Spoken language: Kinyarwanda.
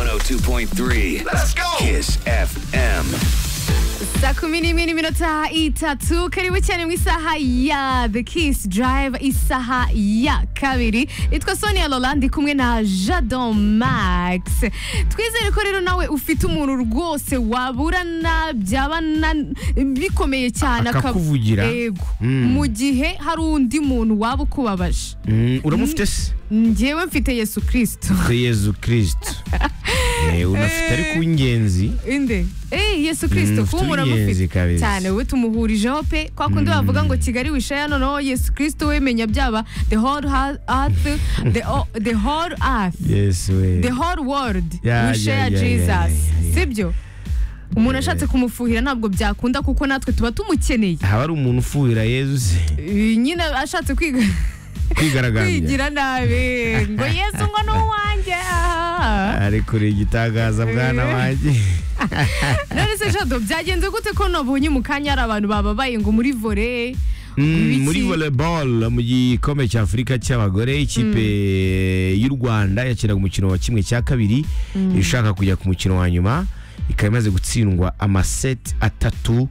102.3 Let's go. Kiss FM. saa kumi n'imwe n'iminota itatu karibu cyane mu isaha ya the kiss drive isaha ya kabiri nitwa sonia lolandi kumwe na jado max twizere ko rero nawe ufite umuntu rwose waburana byaba na- bikomeye cyane akab- Akakuvugira. yego Mm. mu gihe hari undi muntu waba ukubabaje Mm, uramufite se njyewe mfite yesu kirisito Ufite yezu kirisito Eh, unafite ariko uw'ingenzi inde eh yesu kirisito Mm, kuba umuntu turi ingenzi amufite kabisa. cyane we tumuhurijeho pe kwa kundi bavuga ngo kigali wishaya noneho yesu kirisito we menya byaba the whole ha- earth the, o- the whole earth yesu we the whole world Yeah, we share yeah, yeah, jesus yeah, yeah, yeah. sibyo umuntu ashatse kumufuhira ntabwo byakunda kuko natwe tuba tumukeneye haba ari umuntu ufuhira yezu se Eh, nyine ashatse kwiga kwigaragambya kwigira nabi ngo yesu ngo ni uwanjye Ah. ari kure igitangaza bwana Eh. wanjye none se jado byagenze gute ko nabonye mu kanya hari abantu bababaye ngo muri vore Mm, Ibiki. muri volleyball mu gikombe cya afurika cy'abagore ikipe y'u rwanda yakinaga umukino wa kimwe cya kabiri ishaka kujya ku mukino wa nyuma ikaba imaze gutsindwa amaseti atatu